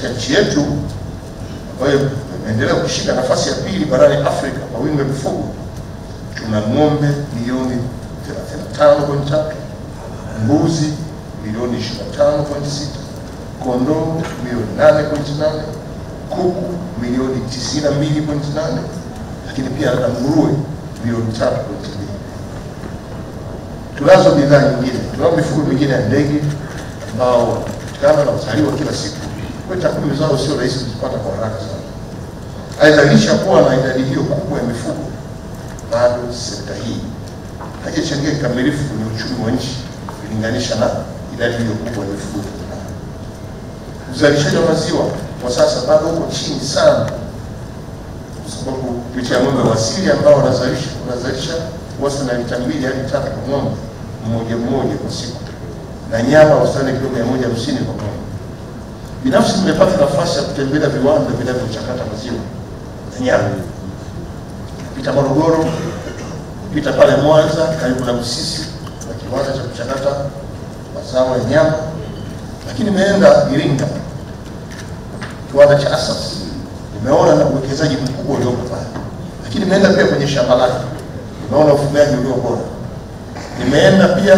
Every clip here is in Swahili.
katika nchi yetu ambayo imeendelea kushika nafasi ya pili barani Afrika kwa wingi wa mifugo, tuna ng'ombe milioni 35.3, mbuzi milioni 25.6, kondoo milioni 8.8, kuku milioni 92.8, lakini pia na nguruwe milioni 3.2. Tunazo bidhaa nyingine, tunao mifugo mingine ya ndege ambao wanapatikana na uzaliwa kila siku. Kwa hiyo takwimu zao sio rahisi kuzipata kwa haraka sana. Aidha, licha kuwa na idadi hiyo kubwa ya mifugo, bado sekta hii haijachangia kikamilifu kwenye uchumi wa nchi kulinganisha na idadi hiyo kubwa ya mifugo tulionayo. Uzalishaji wa maziwa kwa sasa bado uko chini sana, kwa sababu licha ya ng'ombe wa asili ambao wanazalisha wanazalisha wastani wa lita mbili hadi tatu kwa ng'ombe mmoja mmoja kwa siku, na nyama wastani kilo mia moja hamsini kwa ng'ombe. Binafsi nimepata nafasi ya kutembelea viwanda vinavyochakata maziwa na nyama, pita Morogoro, pita pale Mwanza karibu na Busisi na kiwanda cha kuchakata mazao ya nyama, lakini nimeenda Iringa, kiwanda cha Asas, nimeona na uwekezaji mkubwa uliopo pale, lakini nimeenda pia kwenye shamba lake, nimeona ufugaji ulio bora. Nimeenda pia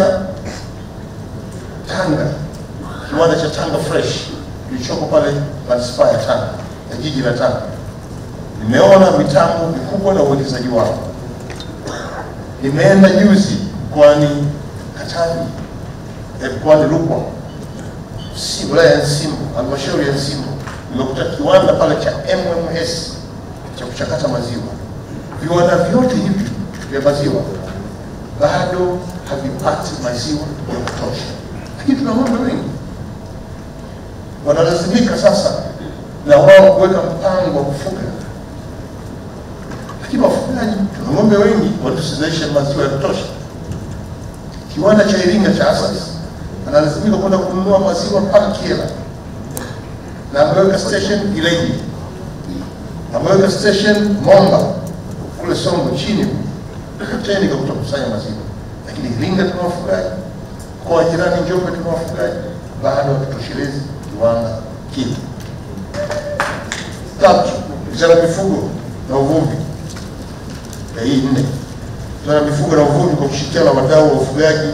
Tanga, kiwanda cha Tanga Fresh kilichoko pale manispaa ya Tanga ya jiji la Tanga. Nimeona mitambo mikubwa na uwekezaji wao. Nimeenda juzi mkoani Katavi, eh, mkoani Rukwa, si wilaya ya Nsimbo, halmashauri ya Nsimbo, nimekuta kiwanda pale cha MMS cha kuchakata maziwa. Viwanda vyote hivi vya maziwa bado havipati maziwa ya kutosha, lakini tuna ng'ombe wengi wanalazimika sasa na wao kuweka mpango wa kufuga, lakini wafugaji tuna ng'ombe wengi watusizalisha maziwa ya kutosha. Kiwanda cha Iringa cha Asas analazimika kwenda kununua maziwa mpaka Kyela, na ameweka station Ileje, ameweka station Momba kule Songwe chini teni kwa kutokusanya maziwa, lakini Iringa tuna wafugaji, mkoa jirani Njombe tuna wafugaji, bado hatutoshelezi kiwanda kile. Tatu, wizara ya mifugo na uvuvi ya hii nne, wizara ya mifugo na uvuvi kwa kushirikiana na wadau wa ufugaji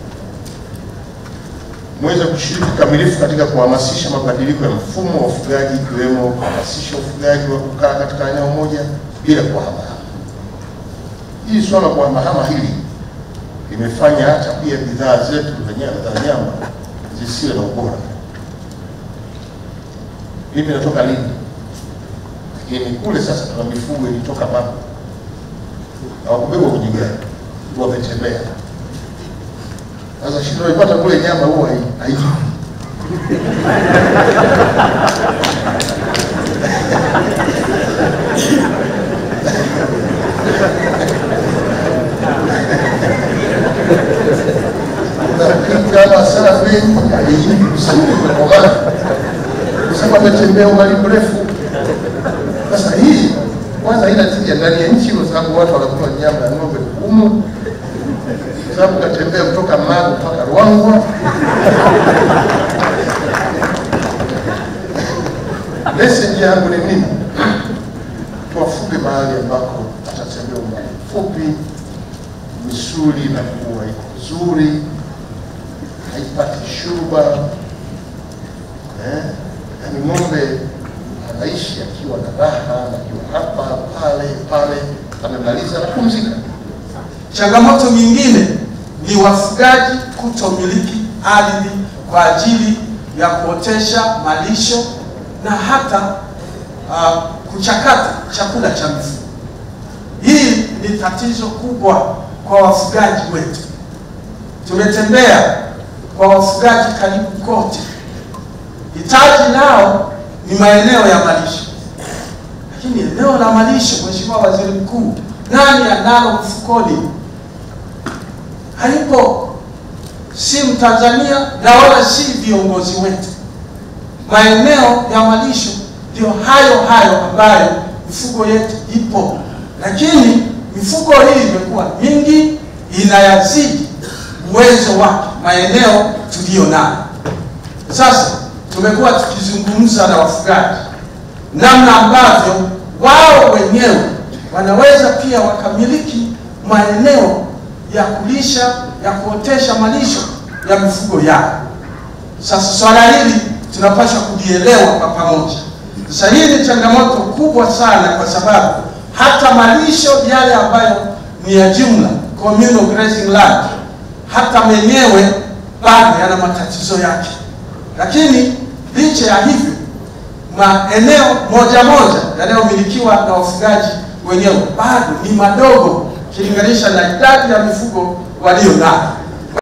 mweza kushiriki kikamilifu katika kuhamasisha mabadiliko ya mfumo wa ufugaji ikiwemo kuhamasisha ufugaji wa kukaa katika eneo moja bila kuhamahama. Hili swala la kuhamahama hili limefanya hata pia bidhaa zetu za nyama za nyama zisiwe na ubora. Mimi natoka Lindi, lakini kule sasa tuna mifugo ilitoka Mama, hawakubebwa kwenye gari, wametembea. Sasa shida ipata kule nyama huwa hai- haiji. Unapika safi haiji vizuri kwa maana kusema ametembea umbali mrefu. Sasa hii kwanza haina tija ndani ya nchi, kwa sababu watu wanakula nyama ya ng'ombe humu, kwa sababu katembea kutoka Magu mpaka Ruangwa. Message yangu ni nini? Tuwafuge mahali ambako atatembea umbali mfupi, misuli inakuwa iko nzuri, haipati shuba eh, yaani ng'ombe anaishi akiwa na raha, akiwa hapa pale pale, amemaliza anapumzika. Changamoto nyingine ni wafugaji kutomiliki ardhi kwa ajili ya kuotesha malisho na hata uh, kuchakata chakula cha mifugo. Hii ni tatizo kubwa kwa wafugaji wetu. Tumetembea kwa wafugaji karibu kote, hitaji lao ni maeneo ya malisho, lakini eneo la malisho, Mheshimiwa Waziri Mkuu, nani analo mfukoni? Halipo, si Mtanzania na wala si viongozi wetu. Maeneo ya malisho ndio hayo hayo ambayo mifugo yetu ipo, lakini mifugo hii imekuwa mingi, inayazidi uwezo wake maeneo tuliyo nayo. Sasa tumekuwa tukizungumza na wafugaji namna ambavyo wao wenyewe wanaweza pia wakamiliki maeneo ya kulisha ya kuotesha malisho ya mifugo yao. Sasa swala hili tunapaswa kulielewa kwa pamoja. Sasa hii ni changamoto kubwa sana, kwa sababu hata malisho yale ambayo ni ya jumla communal grazing land, hata menyewe bado yana matatizo yake, lakini licha ya hivyo maeneo moja moja yanayomilikiwa na wafugaji wenyewe bado ni madogo ukilinganisha na idadi ya mifugo walio nayo.